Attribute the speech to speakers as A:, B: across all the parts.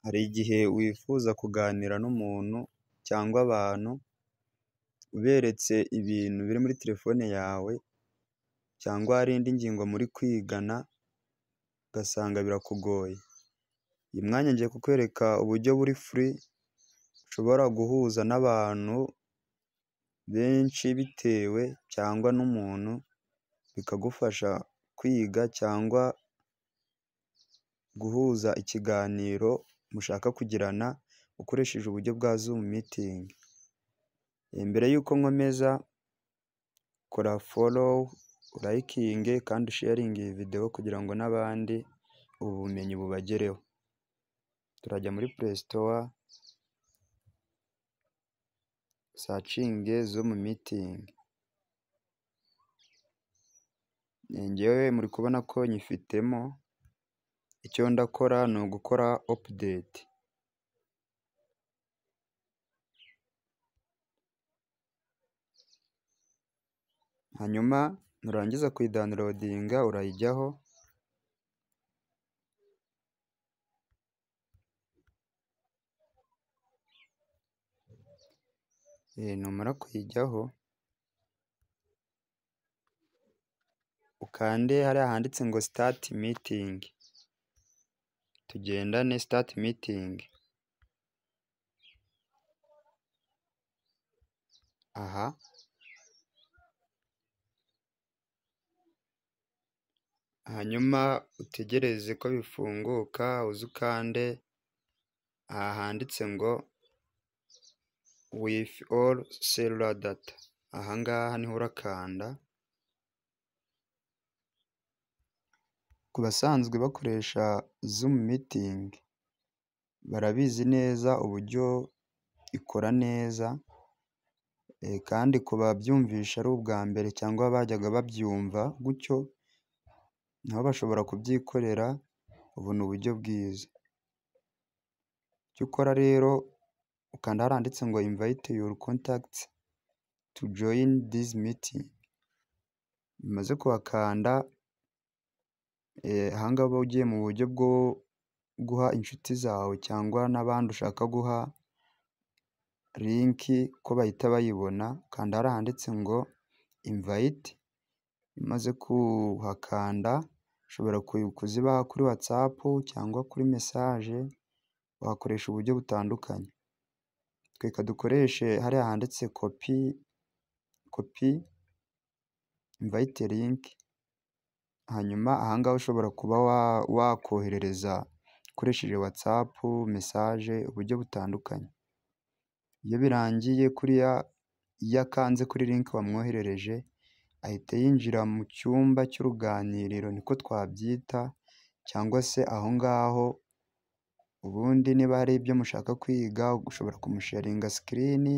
A: Hari igihe wifuza kuganira n'umuntu cyangwa abantu, uberetse ibintu biri muri telefone yawe cyangwa hari indi ngingo muri kwigana, ugasanga birakugoye. Uyu mwanya ngiye kukwereka uburyo buri furi, ushobora guhuza n'abantu benshi bitewe cyangwa n'umuntu, bikagufasha kwiga cyangwa guhuza ikiganiro mushaka kugirana, ukoresheje uburyo bwa zumu mitingi. Mbere y'uko nkomeza, kora folowu, urayikinge kandi usheyaringe iyi videwo kugira ngo n'abandi ubu bumenyi bubagereho. Turajya muri pureyi sitowa, usacinge zumu mitingi. Njyewe muri kubona ko nyifitemo, icyo ndakora ni ugukora opudeti. Hanyuma nurangiza kuyidawunirodinga urayijyaho, numara kuyijyaho, ukande hariya handitse ngo sitati mitingi. Tugendane sitati mitingi. Aha. Hanyuma utegereze ko bifunguka, uze ukande aha handitse ngo wifi oru selula data. Aha ngaha niho urakanda. Ku basanzwe bakoresha zumu mitingi, barabizi neza uburyo ikora neza, kandi ku babyumvisha ari ubwa mbere cyangwa bajyaga babyumva gutyo, nabo bashobora kubyikorera, ubu ni uburyo bwiza. Icyo ukora rero, ukanda hariya handitse ngo imvayite yuru kontakiti tu joyini dizi mitingi. Umaze kuhakanda, aha ngaha uba ugiye mu buryo bwo guha inshuti zawe cyangwa n'abandi ushaka guha linki ko bahita bayibona, kanda hariya handitse ngo imvayiti, umaze kuhakanda ushobora kuzibaha kuri watsapu cyangwa kuri mesaje, wakoresha uburyo butandukanye. Reka dukoreshe hariya handitse kopi, kopi imvayite linki, hanyuma aha ngaha ushobora kuba wakoherereza ukoresheje watsapu, mesaje, uburyo butandukanye. Iyo birangiye kuriya, iyo akanze kuri linki wamwoherereje, ahita yinjira mu cyumba cy'uruganiriro niko twabyita cyangwa se aho ngaho, ubundi niba hari ibyo mushaka kwiga, ushobora kumusheyaringa sikirini,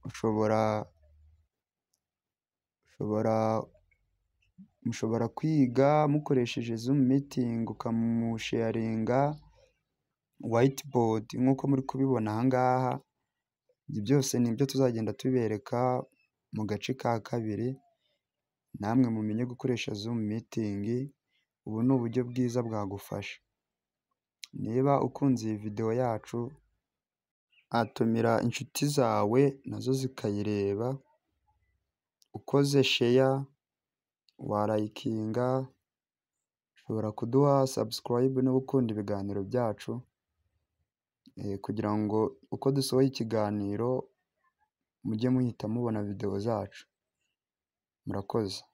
A: ushobora, ushobora, mushobora kwiga mukoresheje zumu mitingi ukamusheyaringa wayiti bodi nk'uko muri kubibona aha ngaha, ibyo byose ni ibyo tuzagenda tubereka mu gace ka kabiri, namwe mumenye gukoresha zumu mitingi, ubu ni uburyo bwiza bwagufasha. Niba ukunze iyi videwo yacu, watumira inshuti zawe nazo zikayireba, ukoze sheya, warayikinga, ushobora kuduha sabusikarayibe niba ukunda ibiganiro byacu, kugira ngo uko dusohoye ikiganiro, mujye muhita mubona videwo zacu. Murakoze.